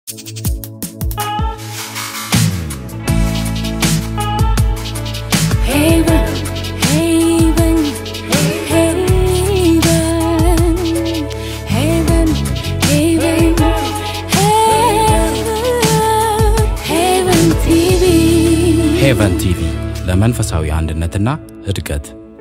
Haven, haven, haven, haven, haven, haven TV. ሄቨን ቲቪ ለመንፈሳዊ አንድነትና እድገት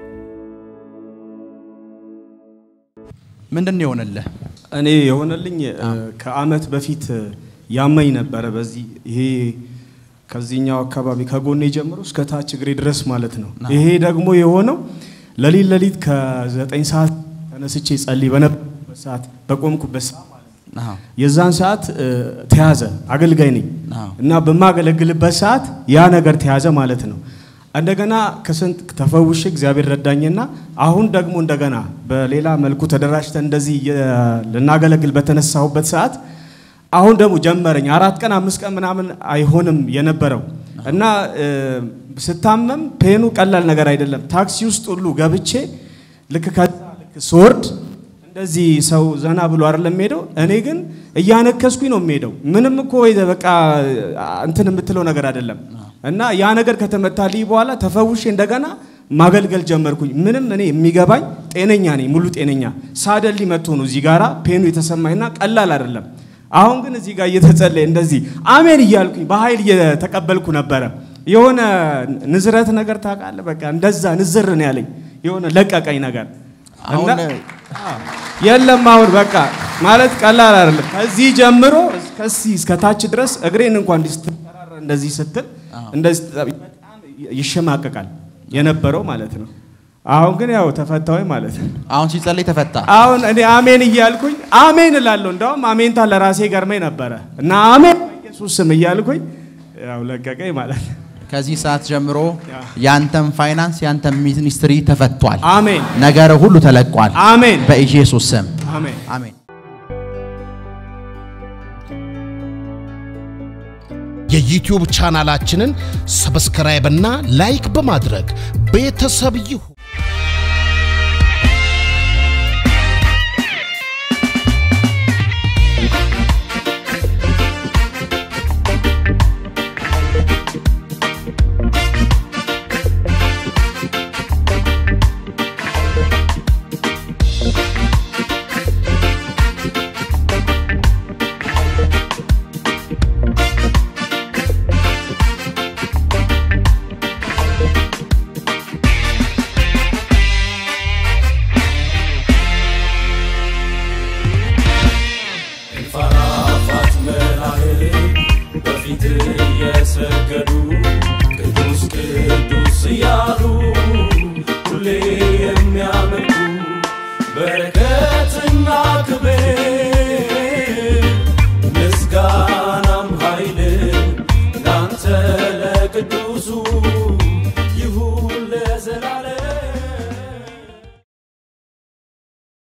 ምንድን ነው የሆነልህ? እኔ የሆነልኝ እ፣ ከአመት በፊት እ፣ ያመኝ ነበረ። በዚህ ይሄ ከዚህኛው አካባቢ ከጎኔ ጀምሮ እስከ ታች እግሬ ድረስ ማለት ነው። ይሄ ደግሞ የሆነው ለሊት ለሊት ከዘጠኝ ሰዓት ተነስቼ ጸልይ በነበረበት ሰዓት በቆምኩበት ሰዓት ማለት ነው። አዎ። የዛን ሰዓት እ፣ ተያዘ። አገልጋይ ነኝ አዎ። እና በማገለግልበት ሰዓት ያ ነገር ተያዘ ማለት ነው። እንደገና ከስንት ተፈውሼ እግዚአብሔር ረዳኝና አሁን ደግሞ እንደገና በሌላ መልኩ ተደራጅተን እንደዚህ የ- ልናገለግል በተነሳሁበት ሰዓት አሁን ደግሞ ጀመረኝ። አራት ቀን አምስት ቀን ምናምን አይሆንም የነበረው እና እ፣ ስታመም ፔኑ ቀላል ነገር አይደለም። ታክሲ ውስጥ ሁሉ ገብቼ ልክ ከዛ ልክ ስወርድ እንደዚህ ሰው ዘና ብሎ አይደለም የሚሄደው። እኔ ግን እያነከስኩኝ ነው የሚሄደው። ምንም እኮ ወይ በቃ እንትን የምትለው ነገር አይደለም። እና ያ ነገር ከተመታልኝ በኋላ ተፈውሼ እንደገና ማገልገል ጀመርኩኝ። ምንም እኔ የሚገባኝ ጤነኛ ነኝ፣ ሙሉ ጤነኛ። ሳደሊ መጥቶ ነው እዚህ ጋራ ፔኑ የተሰማኝና ቀላል አይደለም። አሁን ግን እዚህ ጋር እየተጸለየ እንደዚህ አሜን እያልኩኝ በኃይል እየተቀበልኩ ነበረ። የሆነ ንዝረት ነገር ታውቃለህ፣ በቃ እንደዛ ንዝር ነው ያለኝ። የሆነ ለቀቀኝ ነገር አሁን እና- የለም አሁን በቃ ማለት ቀላል አይደለም። ከዚህ ጀምሮ ከዚህ እስከ ታች ድረስ እግሬን እንኳን እንዲህ ስትጠራራ እንደዚህ ስትል እንደዚህ በጣም ይሸማቀቃል የነበረው ማለት ነው። አሁን ግን ያው ተፈታዊ ማለት ነው። አሁን ሲጸልይ ተፈታ። አሁን እኔ አሜን እያልኩኝ አሜን እላለሁ። እንደውም አሜንታ ለራሴ ገርመኝ ነበረ እና አሜን በኢየሱስ ስም እያልኩኝ ያው ለቀቀኝ ማለት ነው። ከዚህ ሰዓት ጀምሮ ያንተም ፋይናንስ ያንተም ሚኒስትሪ ተፈቷል። አሜን ነገር ሁሉ ተለቋል። አሜን በኢየሱስ ስም አሜን። አሜን። የዩቲዩብ ቻናላችንን ሰብስክራይብ እና ላይክ በማድረግ ቤተሰብ ይሁኑ። ፈራፋት መላእክት በፊት እየሰገዱ ቅዱስ ቅዱስ እያሉ ሁሌ የሚያመልኩ በረከትና ክብር ምስጋናም ኃይል ላንተ ለቅዱሱ